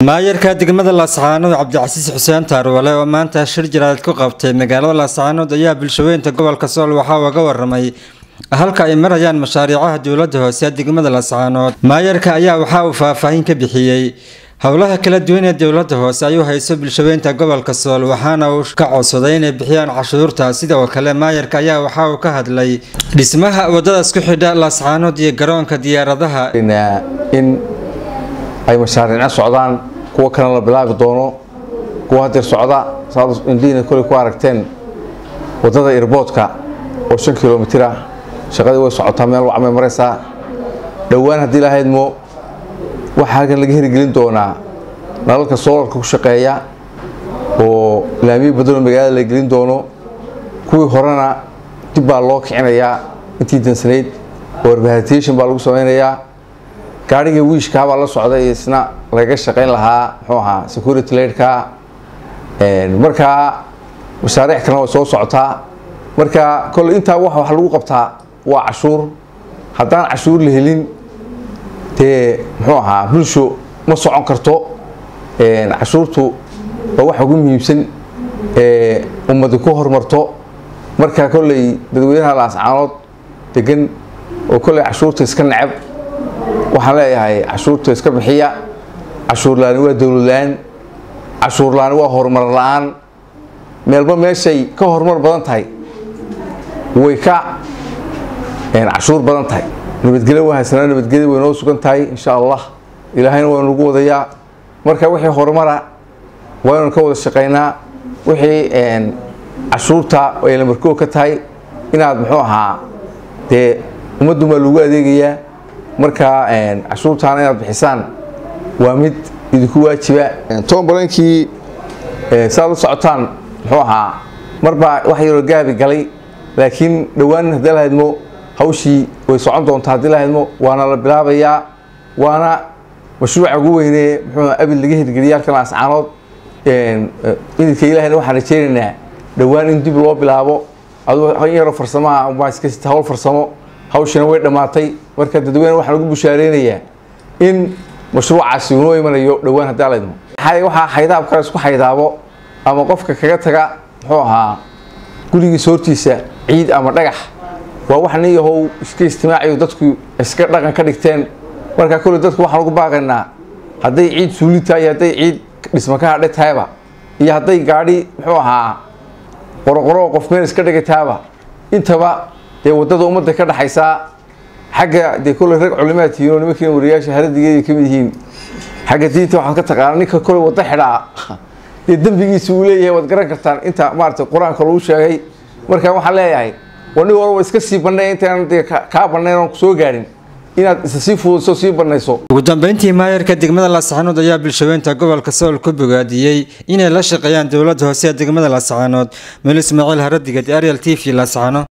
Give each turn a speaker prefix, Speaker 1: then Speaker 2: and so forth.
Speaker 1: maayarka degmada laascaanood cabdicasiis xuseen taarwale oo maanta shir jaraad ku qabtay magaalada laascaanood ayaa bulshaweynta gobolka sool waxaa uga waramay halka ay marayaan mashaariicaha dowlada hoose ee degmada laascaanood maayarka ayaa waxaa uu faahfaahin ka bixiyey howlaha kala duwan ee dowlada hoose ayuu hayso bulshaweynta gobolka sool waxaana uu ka codsaday inay bixiyaan cashuurta sidoo kale maayarka ayaa waxa uu ka hadlay dhismaha wadada isku xidha laascaanood iyo garoonka diyaaradaha
Speaker 2: in ay mashaariicna socdaan kuwo kalena la bilaabi doono kuwa haddee socda saad indhihiina koley ku aragteen wadada irboodka oo shan kilomitira shaqadii way socotaa meel wacmay maraysaa dhowaan haddii lahaydmo waxaa halkan laga hirgelin doonaa nalalka soolarka ku shaqeeya oo laamiyo badanoo magaalada la gelin doono kuwii horena dib baa loo kicinayaa intii dansanayd oo rehabilitation baa lagu samaynayaa gaarhigii wiishkaa baa la socday isna lagaga shaqayn lahaa muxuu ahaa security laydka markaa mashaariic kalena way soo socotaa marka kolley intaa wax wax lagu qabtaa waa cashuur haddaan cashuur la helin dee muxuu ahaa bulsho ma socon karto cashuurtu waa waxa ugu muhiimsan ee ummadi ku horumarto marka kolley dadweynaha laascaanood degan oo kolley cashuurta iska necab waxaan leeyahay cashuurta iska bixiya cashuur la-aani waa dowlad la-aan cashuur la-aani waa horumar la-aan meelba meeshay ka horumar badan tahay way ka cashuur badan tahay nabadgelyo waa haysanaa nabadgelya way noo sugan tahay insha allah ilaahayna waa nagu wadayaa marka wixii horumara waa inanu ka wada shaqaynaa wixii cashuurta ay lamarkoo ka tahay inaad muxuu ahaa dee ummaddu baa lagu adeegayaa marka cashuurtaana inaad bixisaan waa mid idinku waajiba tombalankii saad la socotaan muxuu ahaa marbaa wax yaroo gaabi galay laakiin dhowaan haddii lahaydmo hawshii way socon doontaa haddii lahaydmo waana la bilaabayaa waana mashruuca ugu weynee muxuu abid laga hirgeliyay halkan laascaanood idinka ilahayna waxaan rajeynaynaa dhowaan in dib loo bilaabo aduu yaroo farsamaha baa iska sita hawl farsamo hawshina way dhammaatay marka dadweyne waxaan ugu bushaareynaya in mashruucaasi unoo imanayo dhowaan haddii laydmo waxaa xaydaab kale isku xaydaabo ama qofka kaga taga muxuu ahaa gurigiisa hortiisa ciid ama dhagax waa wax nin yahow iska istimaaciyo dadku iska dhaqan ka dhigteen marka kolley dadku waxaan ugu baaqaynaa hadday ciid suuli tahay iyo hadday ciid dhisma ka hadhe tahayba iyo hadday gaadhi muxuu ahaa qoroqoro qof meel iska dhigay tahayba intaba dee waddada ummadda ka dhaxaysaa xagga dee kolley rag culimaad tihiin oo nimankii wariyaasha haradigeeda ka mid yihiin xagga diinta waxaad ka taqaana ninka kolley waddo xidhaa dee dembigiisa uu leeyahay waad garan kartaan inta maarata qur-aanka lagu sheegay marka waxaan leeyahay waa nin walba iska sii bannay intaan dee kaa bannayn oon soo gaadhin inaad isa sii fududiso sii bannayso
Speaker 1: ugu dambeyntii maayarka degmada laascaanood ayaa bulshaweynta gobolka sool ku bogaadiyey inay la shaqeeyaan dowlada hoose ee degmada laascaanood meel ismaaciil haradigad ariel t v laascaano